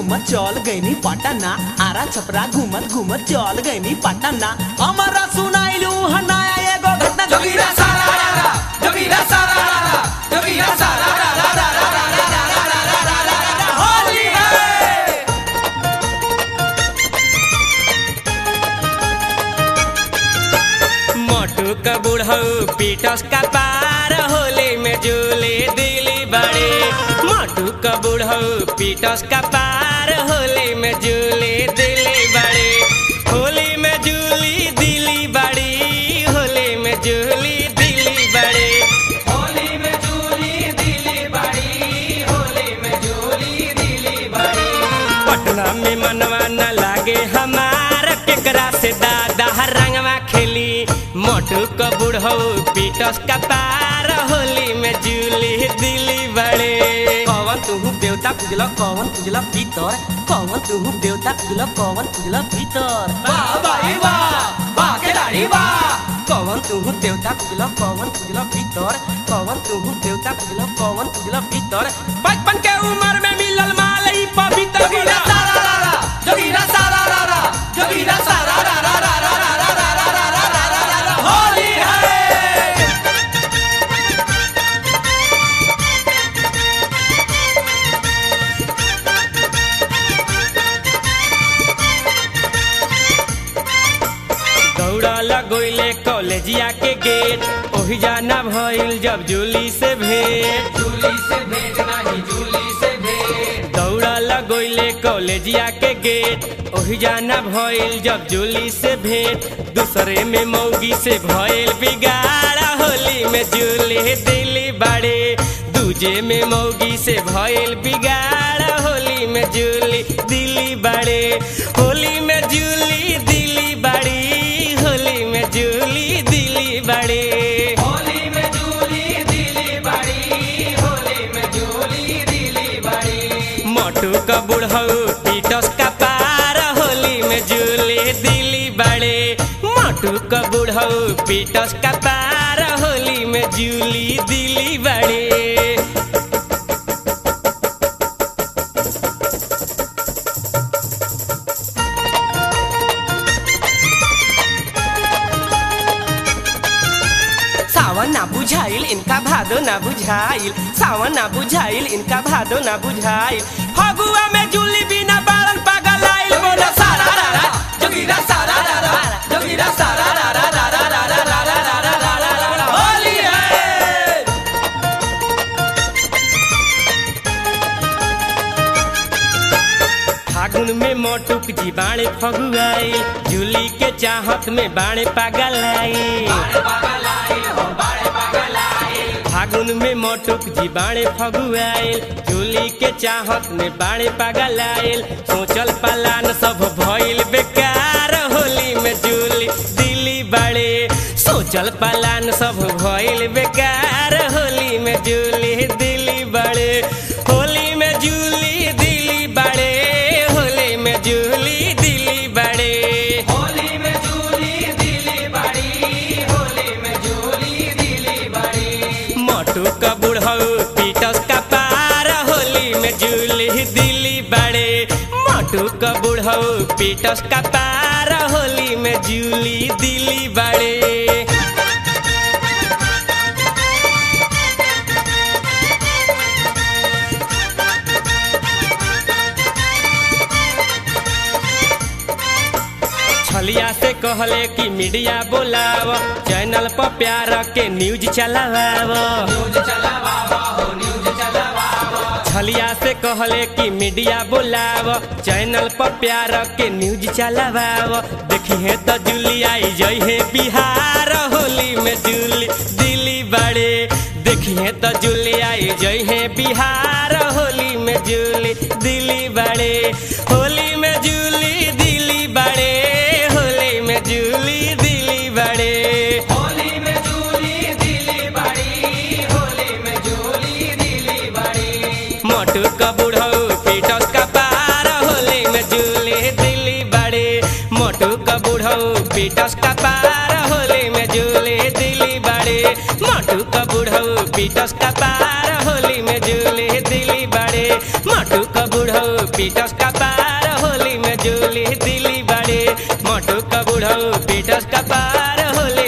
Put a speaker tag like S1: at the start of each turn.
S1: घूमत चल गईनी पटना आरा छपरा घूमत घूमत चल गईनी पटना हमारा सुनाइलू हनाया एगो घटना
S2: जोगीरा सारा रा रा जोगीरा सारा रा रा जोगीरा सारा रा रा रा रा रा रा रा रा रा रा रा रा रा रा होली है
S3: मोटू का बुढ़ऊ पीटस का पार होली में झूले दिली बड़े मोटू का बुढ़ऊ पीटस का पार होली में झूले दिली बड़े होली में झूली दिली बड़ी होली में झूली दिली बड़े
S2: होली में झूली दिली बड़ी होली में झूली दिली बड़ी
S3: पटना में मनवा न लागे हमार केकरा से दादा रंगवा खेली मोटू का बुढ़ऊ पीटस का पार होली में झूली दिली बड़े
S1: कौन तुहू देवता पूजला कौन पूजला भीतर कौन तुहू देवता पूजला कौन पूजला भीतर
S2: वाह भाई वाह वाह के दाढ़ी वाह
S1: कौन तुहू देवता पूजला कौन पूजला भीतर कौन तुहू देवता पूजला कौन पूजला भीतर
S3: बचपन के उम्र में मिलल माल ई पवित्र
S2: जोगीरा सारा रा रा जोगीरा सारा रा रा जोगीरा सारा रा रा रा रा रा रा रा रा रा रा रा रा रा रा होली है
S3: दौड़ा लगोइले कॉलेजिया के गेट ओही जाना भइल जब जूली से भेंट
S2: झूली से भेंट नहीं झूली से भेंट
S3: दौड़ा लगोइले कॉलेजिया के गेट ओही जाना भइल जब जूली से भेंट दूसरे में मौगी से भइल बिगाड़ा होली में जूली दिली बड़े दूजे में मौगी से भइल बिगाड़ा होली में जूली दिली बड़े होली में जूली दिली बड़ी होली में जूली दिली बड़े
S2: होली में झूली दिली बड़ी होली में झूली दिली बड़ी
S3: मोटू का बुढ़ऊ पीटस का पार होली में जूली दिली बड़े मोटू का बुढ़ऊ पीटस का पार होली में जूली दिली बड़े
S1: सावन ना बुझाइल इनका भादो ना बुझाइल सावन ना बुझाइल इनका भादो ना बुझाइल
S3: फगुआ में जूली बिना बालन पागल आइल बोला
S2: सारा रा रा जोगीरा सारा रा रा जोगीरा सारा रा रा रा रा रा रा रा रा रा रा रा रा रा रा होली है
S3: फागुन में मोटुक जी बाणे फगुआई जूली के चाहत में बाणे पागल आई फागुन में मोटुक जी बाणे फगुआइल जूली के चाहत में बाणे पागल आइल सोचल पलान सब भइल बेकार होली में जूली दिली बड़े सोचल पलान सब भइल बेकार होली में जूली दिली बड़े होली में जूली दिली बड़े होली में जूली दिली बड़े
S2: होली में झूली दिली बड़ी होली में झूली दिली बड़ी
S3: मोटू का बुढ़ऊ पीटस का पार होली में जूली दिली बड़े मोटू का बुढ़ऊ पीटस का पार होली में जूली दिली बड़े छलिया से कहले कि मीडिया बोलाव चैनल पर प्यार के न्यूज चलाव
S2: न्यूज चलावा हो न्यूज चलावा
S3: छलिया से कहले कि मीडिया बोलाव चैनल पर प्यार के न्यूज चलाव देखी है तो जूली आई जई है बिहार होली में जूली दिल्ली बड़े देखी है तो जूली आई जई है बिहार होली में जूली दिल्ली बड़े होली में जूली दिल्ली बड़े होली में जूली दिल्ली बड़े
S2: होली में झूली दिली बड़ी होली में झूली दिली बड़ी
S3: मोटू का बुढ़ऊ पीटस का पार होली में जूली दिल्ली बड़े मोटू का बुढ़ऊ पीटस का पार होली में जूली दिल्ली बड़े मोटू का बुढ़ऊ पीटस का पार होली में जूली दिल्ली बड़े मोटू का बुढ़ऊ पीटस का पार होली में जूली दिली बड़े मोटू का बुढ़ऊ पीटस का पार होली